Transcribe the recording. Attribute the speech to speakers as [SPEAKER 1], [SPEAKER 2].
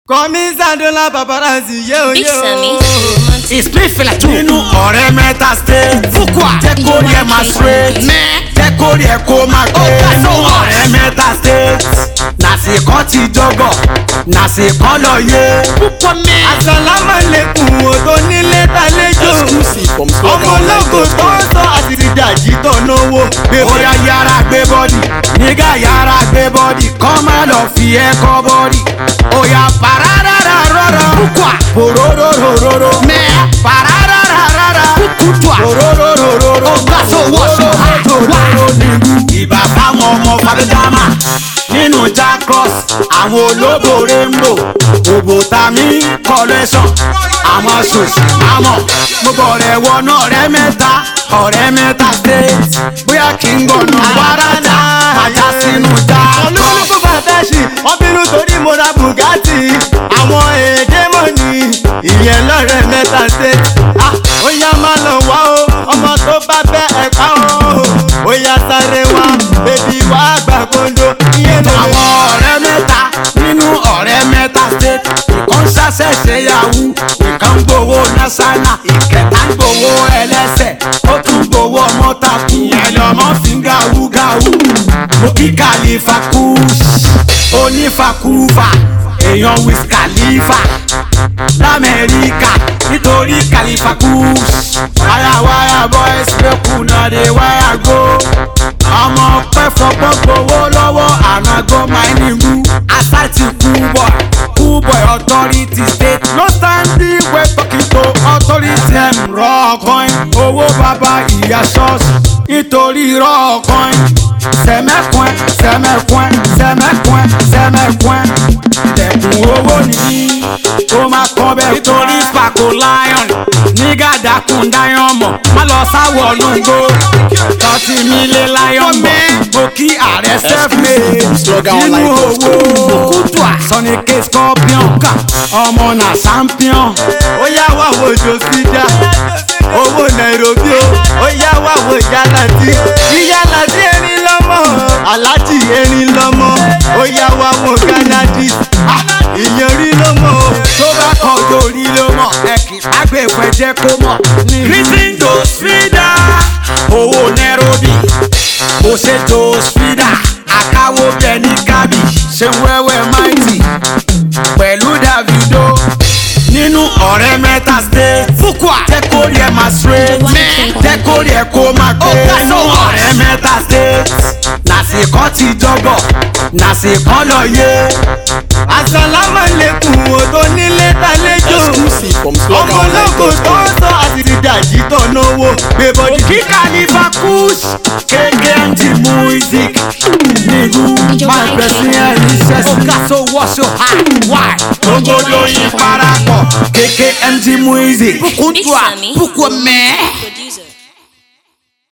[SPEAKER 1] kọ́mísàdọ́là paparazzi yé o
[SPEAKER 2] Big
[SPEAKER 1] yé
[SPEAKER 2] Sammy.
[SPEAKER 1] o.
[SPEAKER 3] ìspín fìlà tún. nínú ọ̀rẹ́ mẹ́ta state. fúkúà jẹ́ kó rí ẹ máa straight. mẹ́ jẹ́ kó rí ẹ kó máa pé. nínú ọ̀rẹ́ mẹ́ta state. nàṣìkọ́ ti jọgọ̀ nàṣìkọ́ lọ yé. púpọ̀ mẹ́.
[SPEAKER 1] àsàlámàlẹ́kùn o tó nílé tàlejò.
[SPEAKER 4] Exclusive from
[SPEAKER 1] ọmọ ológo tó ń sọ àti dàjí tó náwó.
[SPEAKER 3] bóyá yára gbé bọ́dì nígà yára gbé bọ́dì kọ́ má lọ fi ẹ́ kọ́ bọ́dì. òyà pararara rọrọ. púpọ̀ òróróróróró. mẹ́ pararara kúkútùà. òróróróróró. ọgbà tó wọṣọ ha wá. ìbá fáwọn ọmọ fàdéjàmà nínú jacross àwọn ológo rainbow òbòtàmí collection àwọn ṣòṣì mámọ̀ mo bọ̀rẹ̀ wọnú ọ̀rẹ́ mẹ́ta ọ̀rẹ́ mẹ́ta state bóyá kí n gbọ̀nà wàràdà ajá sínú jacross.
[SPEAKER 1] olúkúlùkù fàtẹ́sì wọ́n bínú torí mo ra bugatti. àwọn èdè mọ̀ ní ìyẹn lọ́rẹ̀ mẹ́ta state. Ah, ó yá máa lọ wá o ọmọ tó bá fẹ́ ẹ̀ka o. ó yá sáré wá bèbí wá gbà kóńdó. ìyẹn ló
[SPEAKER 3] àwọn ọ̀rẹ́ mẹ́ta nínú ọ̀rẹ́ mẹ́ta state ìkan ń ṣàṣẹ̀ṣe yahoo ìkan ń gbowó nasana ìkẹta ń gbowó ẹlẹ́sẹ̀ ó tún gbowó mọ́tàkù ìyẹn lọ́mọ fi ń gàwú gàwú mo kí kàlífà kúùsì onífàkúfà èèyàn wiz khalifa lamẹ́ríkà nítorí kàlífà kúùsì wáyàwáyà boys mẹ́kù náà dé wáyà go ọmọ pẹ́ fọgbọ́n gbowó lọ́wọ́ ànágọ́ máìnìmù asáìtì kúbọ̀ kúbọ̀ authority state no standing wey talking to authority ẹ̀m rọ́ọ̀kọ́in owó bàbá ìyá ṣọ́ọ̀ṣì nítorí rọ́ọ̀kọ́in sẹ̀mẹ́kùn sẹ̀mẹ́kùn sẹ̀mẹ́kùn sẹ̀mẹ́kùn ilẹ̀kùn owó nìyí ó máa kọ́ bẹ́ẹ̀ nítorí spako lion nígà dákun dáyọ̀ mọ̀ má lọ sáwọ̀ lóńgbò tọ́tí mi lé lion mọ̀ mo kí ààrẹ self-made nínú owó kútùà sọni k scorpion ká ọmọ náà champion.
[SPEAKER 1] ó yá wá wo jòsídà owó nairobi o ó yá wá wo yálàtí yíyálàtí erin lọ́mọ aláàjì erin lọ́mọ ó yá wá wo gánádì ìyẹn rí lọ́mọ o.
[SPEAKER 3] tó bá kàn lórí ló mọ̀ ẹ̀kì agbèfẹ́ jẹ́ kó mọ̀. greeting to spida owó nairobi kò ṣe to spida àkáwó bẹ́ẹ̀ ní kábì ṣe wẹ́wẹ́ mighty pẹ̀lú davido nínú ọ̀rẹ́ mẹ́ta state fúkúà jẹ́ kó rí ẹ máa straight mẹ́ jẹ́ kó rí ẹ kó máa pé nínú ọ̀rẹ́ mẹ́ta state nàṣìkọ́ ti jọgọ̀ nàṣìkọ́ lọ yé
[SPEAKER 1] àsàlámàlẹ́kùn o tó nílé tàlejò
[SPEAKER 4] Exclusive from
[SPEAKER 1] ọmọ ológo tó ń sọ àti dàjí tó náwó gbé bọ́dí.
[SPEAKER 3] kí kàlífà kùs KKMG music nígbù máa bẹ̀ sí ẹ̀rí sẹ́sì. ọ̀gá tó wọ́ṣọ ha wáì. gbogbo lóyin parapọ̀ KKMG music.
[SPEAKER 2] Big Sammy.
[SPEAKER 3] bukú mẹ́ẹ́.